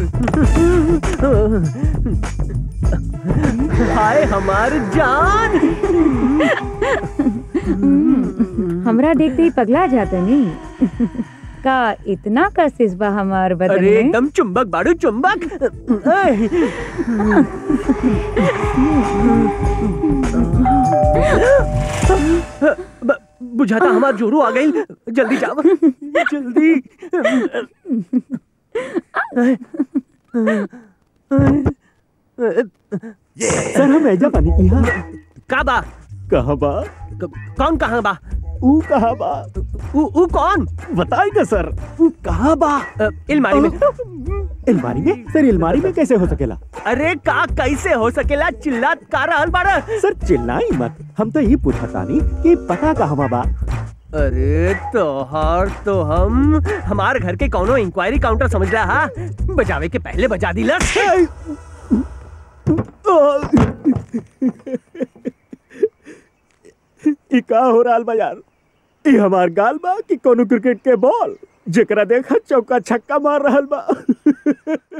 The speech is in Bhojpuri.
हाय हमार जान हमरा देखते ही पगला जाता नहीं का इतना कशिश बा हमार बदन अरे में एकदम चुंबक बाड़ू चुंबक ऐ, ब- बुझाता हमार जोरू आ गई जल्दी जाओ जल्दी सर हम ऐजा पानी यहाँ का बा कहाँ बा क- कौन कहाँ बा ऊ कहाँ बा ऊ ऊ कौन बताई ना सर ऊ कहाँ बा अ, अलमारी में अलमारी में सर अलमारी में कैसे हो सकेला अरे का कैसे हो सकेला चिल्लात का रहल बाड़ा सर चिल्लाई मत हम तो ये पूछा तानी कि पता कहाँ बा अरे तोहार तो हम हमार घर के कौनो इंक्वायरी काउंटर समझ रहा हा बजावे के पहले बजा दिला ई का हो रहल बा यार ई हमार गाल बा कि कोनो क्रिकेट के बॉल जेकरा देखा चौका छक्का मार रहल बा